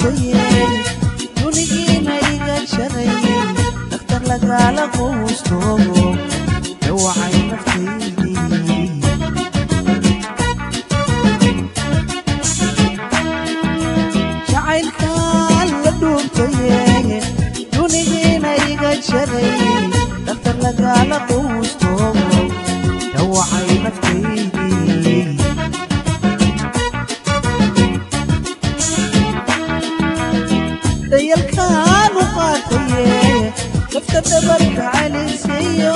dhuubtaye dunigiina iga jaray dhakhtar lagaala quustoogo dhawacay naftaydii jacaylkaan la dhuubtaye dunigiina iga jaray dhakhtar lagaala quustoogo dhawacay naftaydii dayalkaan u qaataye lafta dhabarka calisayo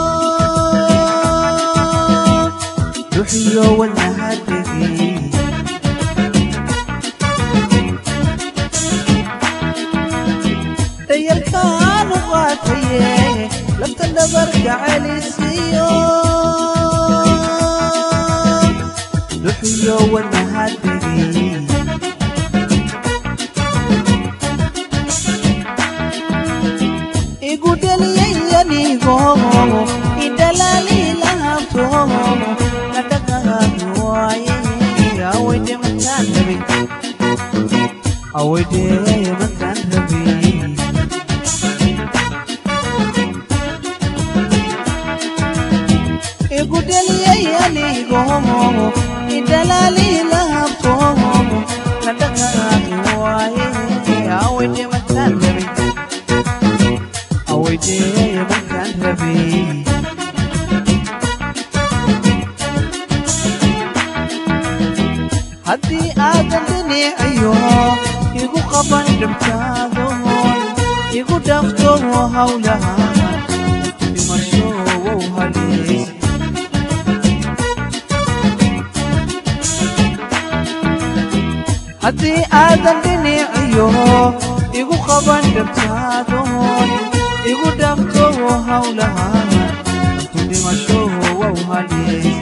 duxiyo wadnahadegi dayalkaan u qaataye lafta dhabarka calisayo duxiyo wadnahadegi igudheliyayanigo idhalalilahabto nadhaqahabi waaye awayde makaan rabi awayde makaan rabi igudheliyayanigo idhalalilahabto nadhaqahabi waaye awayde makaan rabi awaydeeye markaan rabay haddii aadan dhinicayo igu qaban dhabtaado igu dhafto hawlaha dhimasho wow halees haddii aadan dhinicayo igu qaban dhabtaado igu dhafto hawlaha intu dhimasho wow halees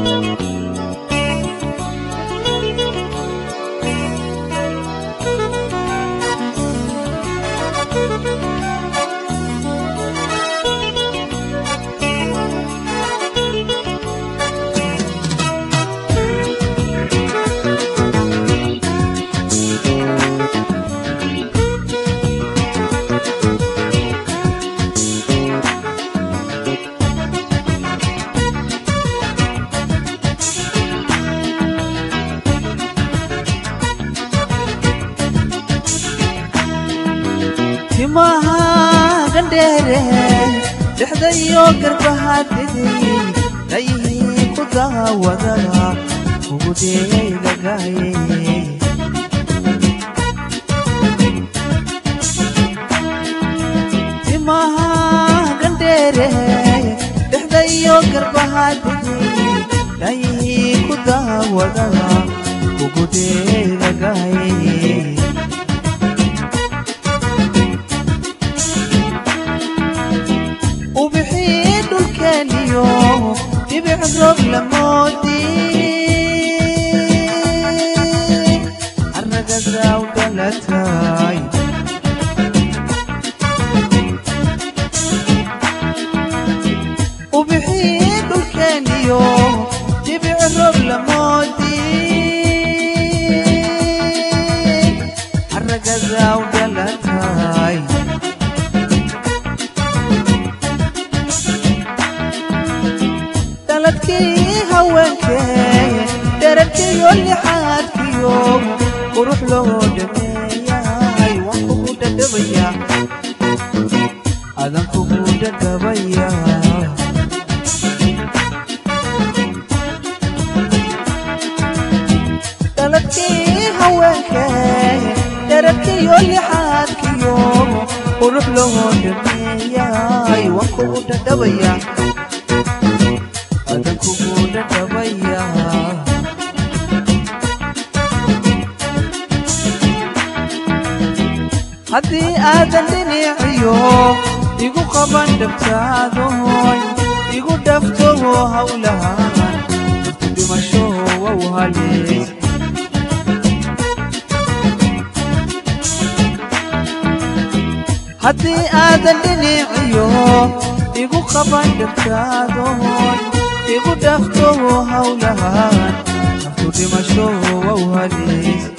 timaha gandheere dhexda iyo garbaha dhigay dhayihii ku daawadaga ugu deegagaye timaha gandheere dhexda iyo garbaha dhigay dhayihii ku daawadaga ugu deegagaye ubixii dhulkeeniyo dhibic roob lamoodi arragasaw dhalatay ubixii dhulkeeniyo dhibic roob lamoodi arragasaw dhalatay dhaladkii haweenkee dherarkiyo lixaadkiyo qurux loo dhameeyay waan kugu dhadhabaya adan kugu dhadhabaya dhaladkii haweenkee dherarkiyo lixaadkiyo qurux loo dhameeyay waan kugu dhadhabaya adan kugu dhadhabaya haddii aadan dhinicayo igu qaban dhabtaadoy igu dhafto hawlahan intu dhimasho wow halees haddii aadan dhinicayo igu qaban dhabtaadoy igu dhafto hawlahan naftu dhimasho wow halees